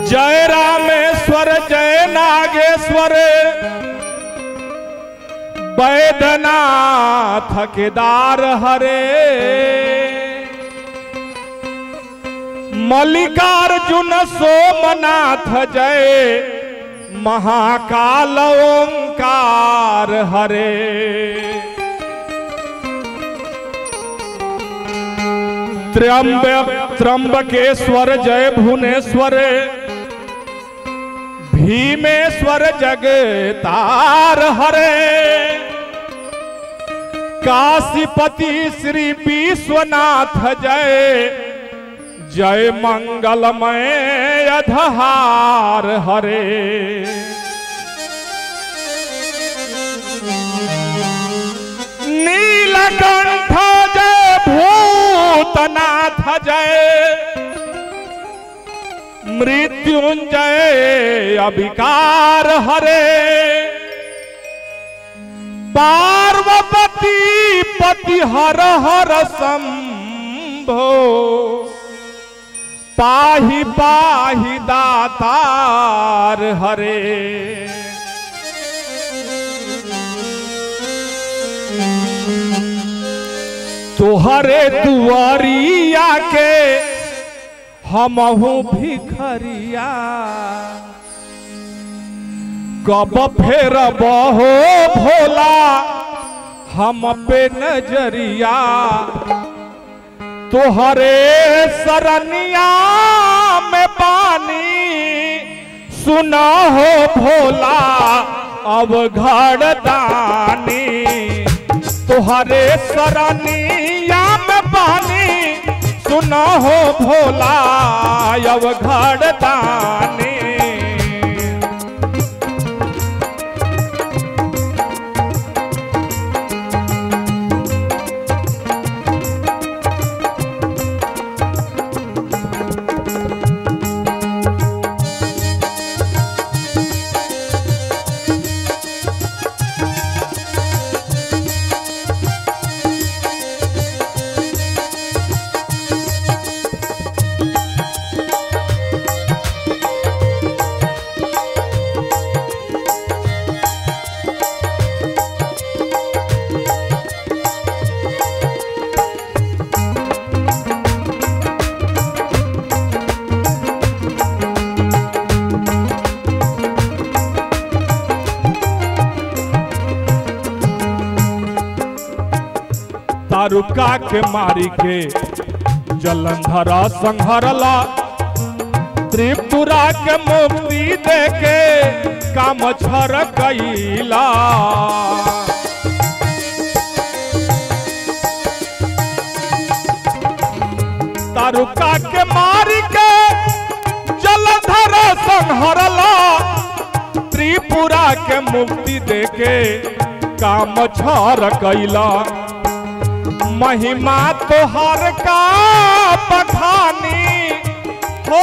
जय रामेश्वर जय नागेश्वर वैद्यनाथ केदार हरे मल्लिकार्जुन सोमनाथ जय महाकाल ओंकार हरे त्र्यंबक त्र्यंबकेश्वर जय भुवनेश्वर भीमेश्वर जगतार हरे काशीपति श्री विश्वनाथ जय जय मंगलमय अधहार हरे नीलकंठ जय भूतनाथ जय मृत्युंजय अभिकार हरे पार्वती पति हर हर शंभो पाहि पाहि दातार हरे तुहरे दुआरिया के हमहू भिखरिया कब फेर बहो भोला हम पे नजरिया तुहरे सरनिया में पानी सुना हो भोला अब घर दानी तुहरे सरनिया में पानी सुना हो भोला अब घर दानी तारुका के मारी के जलंधरा संहरला त्रिपुरा के मुक्ति दे के काम छर कैला तारुका के मारी के जलंधरा संहरला त्रिपुरा के मुक्ति दे के काम छर कैला महिमा तोहर का बखानी हो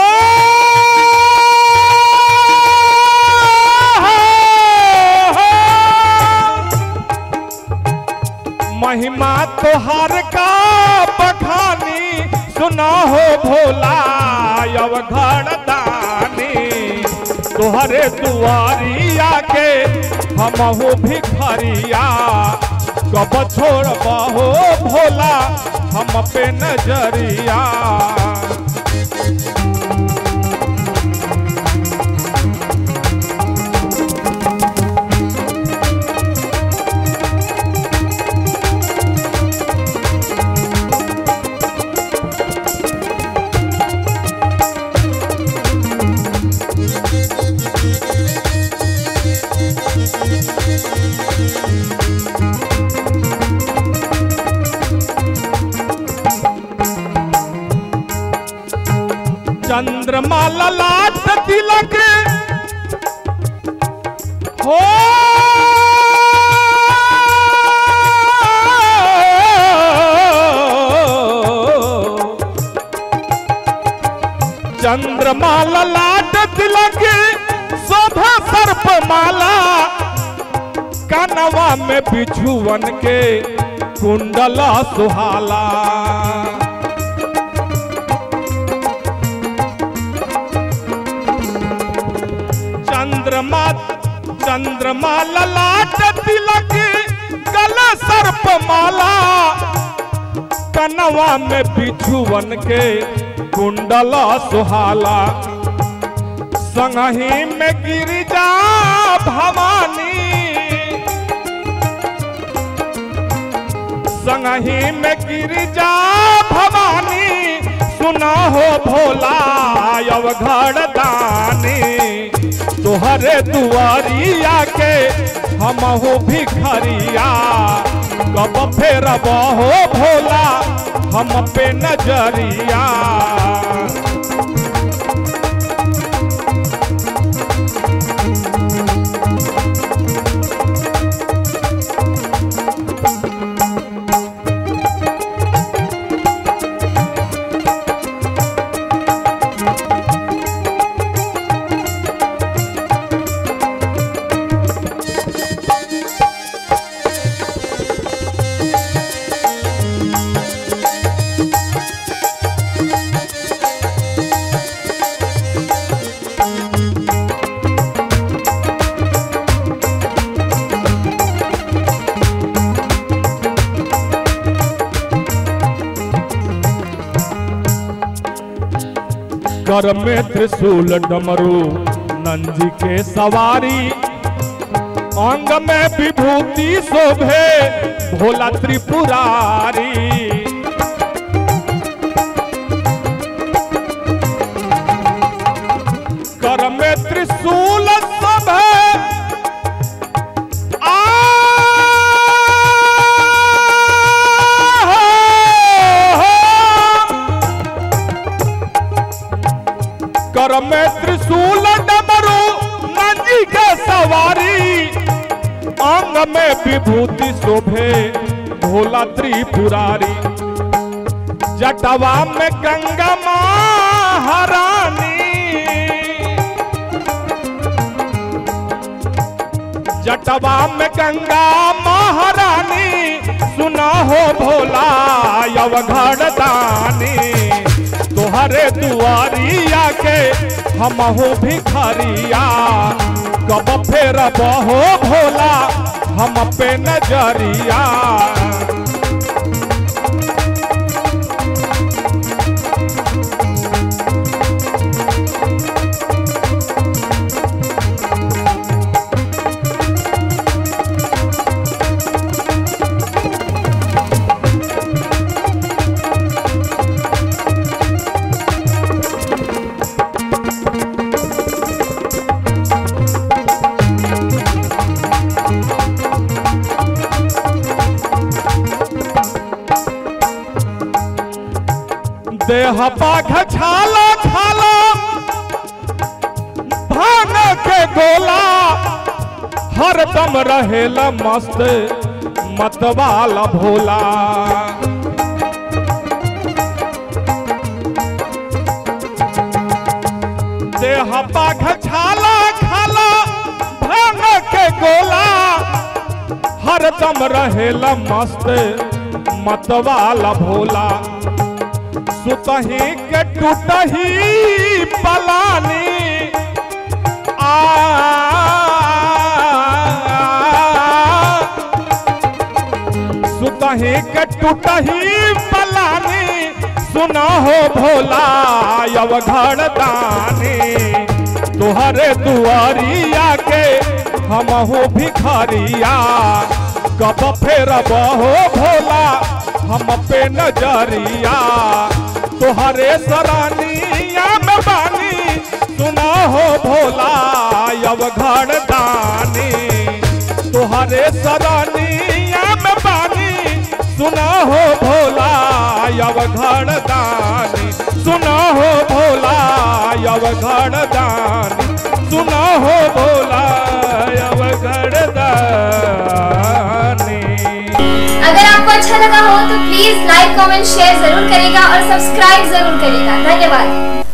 महिमा तोहर का बखानी सुना हो भोला अब घर दानी तोहरे दुआरिया के हमहू भिखरिया कब छोड़ बहो भोला हम पे नजरिया चंद्रमा ललाट तिलक हो चंद्रमा ललाट तिलक शोभा सर्प माला कनवा में बिछुवन के कुंडला सुहाला चंद्रमा ललाट तिलक गल सर्प माला कनवा में बिछुवन के कुंडल सुहाला संगही में गिरिजा भवानी संगही में गिरिजा भवानी सुना हो भोला अवघड़ दानी तोहरे दुआरिया के हमहू भिखरिया कब फेरब हो भोला हम पे नजरिया कर में त्रिशूल डमरू नंदी के सवारी अंग में विभूति शोभे भोला त्रिपुरारी कर में त्रिशूल शोभे आ कर में त्रिशूल डमरू नंदी के सवारी अंग में विभूति शोभे भोला त्रिपुरारी जटवा में गंगा महारानी जटवा में गंगा महारानी सुना हो भोला अवघड़ दानी तोहरे दुआरिया के हमहू भिखरिया कब फेर बहो भोला हम पे नजरिया देह पाख छाला छाला भांग के गोला हरदम रहेला मस्त मतवाला भोला देह पाख छाला खाला भांग के गोला हरदम रहेला मस्त मतवाला भोला सुतही के टूटही पलानी आ सुतही के टूटही पलानी सुना हो भोला अवघड़ दानी तुहरे दुआरिया के हमहू भिखरिया कब फेर बहो भोला हम पे नजरिया तुहरे सरानिया में बानी सुना हो भोला अवघड़ दानी तुहरे सरानिया में बानी सुना हो भोला अवघड़ दानी सुना हो भोला अवघड़ दानी सुना हो भोला अवघड़ दानी अगर आपको अच्छा लगा हो तो प्लीज लाइक कमेंट शेयर जरूर करेगा और सब्सक्राइब जरूर करेगा धन्यवाद